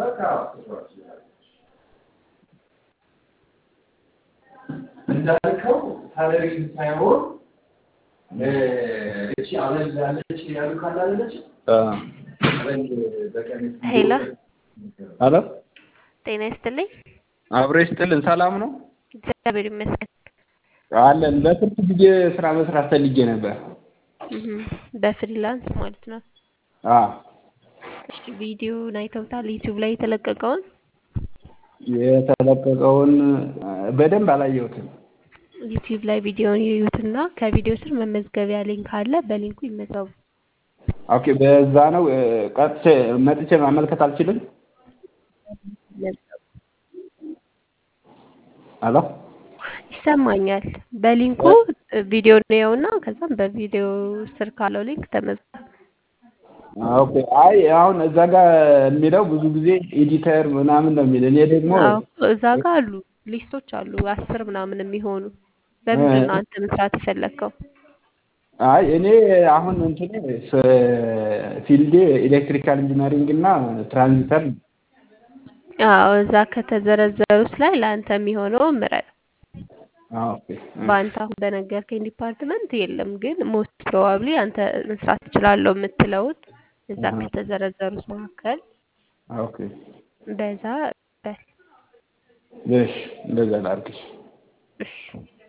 እንዳልከው ሳለሪ ሳይሆን እቺ አበል ያለች ያሉ ካላለች አበል በቀን ሄሎ አሎ ጤና ይስጥልኝ። አብሮ ይስጥልን። ሰላም ነው እግዚአብሔር ይመስገን። አለን። ለትርፍ ጊዜ ስራ መስራት ፈልጌ ነበር። እህ በፍሪላንስ ማለት ነው። አዎ እሺ ቪዲዮውን አይተውታል? ዩቲዩብ ላይ የተለቀቀውን የተለቀቀውን በደንብ አላየሁትም። ዩቲዩብ ላይ ቪዲዮውን ይዩትና ከቪዲዮ ስር መመዝገቢያ ሊንክ አለ። በሊንኩ ይመዝገቡ። ኦኬ፣ በዛ ነው ቀጥቼ መጥቼ ማመልከት አልችልም? አሎ ይሰማኛል። በሊንኩ ቪዲዮ ነውና ከዛም በቪዲዮ ስር ካለው ሊንክ ተመዝገቡ። ኦኬ። አይ አሁን እዛ ጋር የሚለው ብዙ ጊዜ ኤዲተር ምናምን ነው የሚል። እኔ ደግሞ አዎ እዛ ጋር አሉ ሊስቶች አሉ አስር ምናምን የሚሆኑ በምንድን ነው አንተ መስራት የፈለግከው? አይ እኔ አሁን እንትኔ ፊልዴ ኤሌክትሪካል ኢንጂነሪንግ እና ትራንዚተር ነው። አዎ እዛ ከተዘረዘሩት ላይ ለአንተ የሚሆነው ምረጥ። አዎ፣ ኦኬ። በአንተ አሁን በነገርከኝ ዲፓርትመንት የለም፣ ግን ሞስት ፕሮባብሊ አንተ መስራት ትችላለሁ የምትለውን እዛ አሃ። ከተዘረዘሩት መካከል ኦኬ። በዛ በል። እሺ፣ እንደዛ ላድርግሽ። እሺ